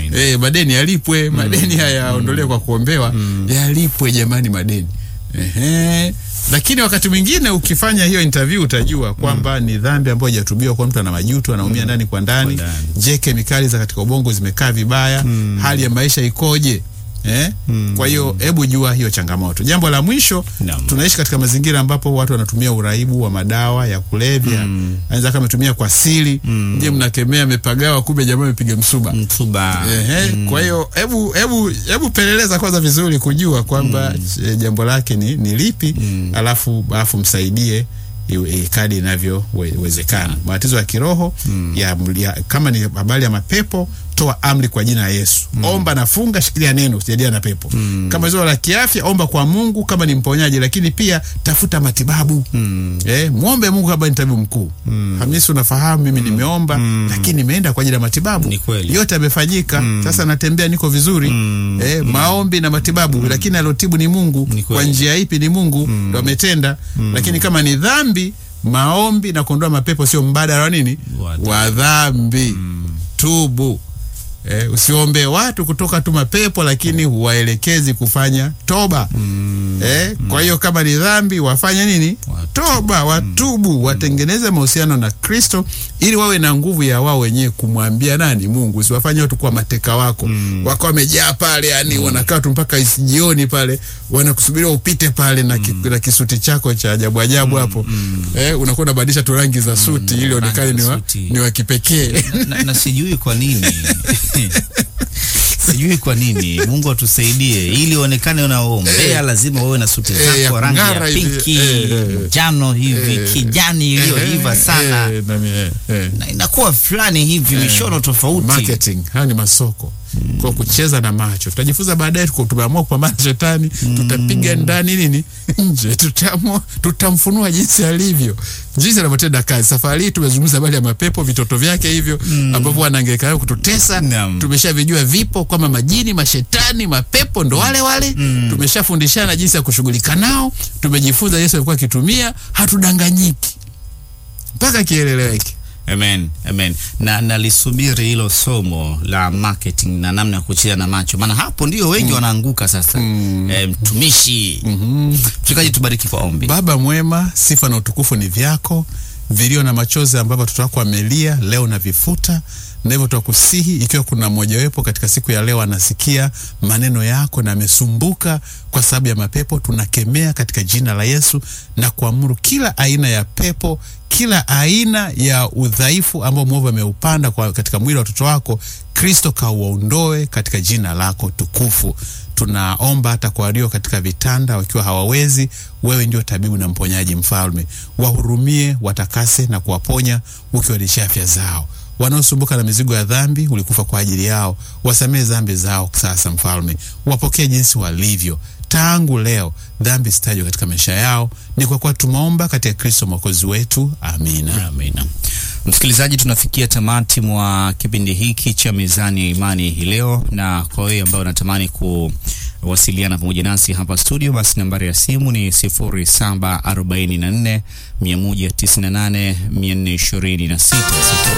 eh, madeni yalipwe, madeni haya yaondolewe kwa kuombewa, yalipwe jamani, madeni ehe. Lakini wakati mwingine ukifanya hiyo interview utajua kwamba ni dhambi ambayo haijatubiwa, kwa mtu ana majuto, anaumia ndani kwa ndani. Kwa ndani. Je, kemikali za katika ubongo zimekaa vibaya? Hali ya maisha ikoje? Eh? Kwa hiyo hebu jua hiyo changamoto. Jambo la mwisho, Naam. tunaishi katika mazingira ambapo watu wanatumia uraibu wa madawa ya kulevya mm. anaweza kama ametumia kwa siri mm. je mnakemea amepagawa kumbe jamaa amepiga msuba mtuba Ehe, kwa hiyo hebu hebu hebu peleleza kwanza vizuri kujua kwamba eh, jambo lake ni, ni lipi alafu alafu msaidie iwe- eh, kadi inavyowezekana. Matatizo ya kiroho ya, ya, kama ni habari ya mapepo, toa amri kwa jina la Yesu. Omba na funga, shikilia neno, usijadiliane na pepo. Kama zio la kiafya, omba kwa Mungu kama ni mponyaji, lakini pia tafuta matibabu. Eh, muombe Mungu kama ni tabibu mkuu. Hamisi, unafahamu mimi nimeomba, lakini nimeenda kwa ajili ya matibabu. Ni kweli. Yote yamefanyika. Sasa natembea niko vizuri. Eh, maombi na matibabu, lakini alotibu ni Mungu. Ni Kwa kweli. njia ipi ni Mungu ndo ametenda. Lakini kama ni dhambi, maombi na kuondoa mapepo sio mbadala wa nini? Wa Wa dhambi. Tubu. Eh, usiombe watu kutoka tu mapepo lakini huwaelekezi kufanya toba. Eh, kwa hiyo kama ni dhambi wafanye nini? Watubu. Toba, watubu, watengeneze mahusiano na Kristo ili wawe na nguvu ya wao wenyewe kumwambia nani? Mungu. Usiwafanye watu kuwa mateka wako. Wako wamejaa pale yani wanakaa tu mpaka isi- jioni pale wanakusubiria upite pale na, ki, na kisuti chako cha ajabu ajabu hapo. Eh, unakuwa unabadilisha tu rangi za suti ili onekane ni wa, suti. ni wa kipekee. na, na sijui kwa nini sijui kwa nini mungu atusaidie ili uonekane unaombea lazima uwe na suti Eh, ya zako rangi ya kung'ara hivi, pinki eh, eh, njano hivi eh, kijani iliyoiva sana Eh, nami, eh, eh. na inakuwa fulani hivi mishono tofauti marketing haya ni masoko kwa kucheza na macho tutajifunza baadaye tuko- tumeamua kupambana na shetani tutapiga ndani nini nje tutaamua tutamfunua jinsi alivyo jinsi anavyotenda kazi safari hii tumezungumza habari ya mapepo vitoto vyake hivyo ambavyo wanaangaika nayo kututesa Naam. tumeshavijua vipo kwamba majini mashetani mapepo ndo wale wale tumeshafundishana jinsi ya kushughulika nao tumejifunza yesu alikuwa akitumia hatudanganyiki mpaka kieleweke Amen, amen. Na nalisubiri hilo somo la marketing na namna ya kucheza na macho, maana hapo ndio wengi wanaanguka sasa. Eh, mtumishi mchungaji, tubariki kwa ombi. Baba mwema, sifa na utukufu ni vyako, vilio na machozi ambavyo watoto wako wamelia leo na vifuta na hivyo twakusihi, ikiwa kuna mmojawepo katika siku ya leo anasikia maneno yako na amesumbuka kwa sababu ya mapepo, tunakemea katika jina la Yesu na kuamuru kila aina ya pepo, kila aina ya udhaifu ambao mwovu ameupanda kwa katika mwili wa watoto wako, Kristo kauwaondoe katika jina lako tukufu. Tunaomba hata kwa walio katika vitanda wakiwa hawawezi, wewe ndio tabibu na mponyaji, Mfalme, wahurumie, watakase na kuwaponya ukiwarudishia afya zao. Wanaosumbuka na mizigo ya dhambi, ulikufa kwa ajili yao, wasamehe dhambi zao sasa, Mfalme, wapokee jinsi walivyo tangu leo, dhambi sitajwa katika maisha yao. Ni kwa kuwa tumeomba katika Kristo mwokozi wetu, amina. Amina. Msikilizaji, tunafikia tamati mwa kipindi hiki cha Mizani ya Imani hii leo, na kwa wewe ambao unatamani kuwasiliana pamoja nasi hapa studio, basi nambari ya simu ni 0744 198 426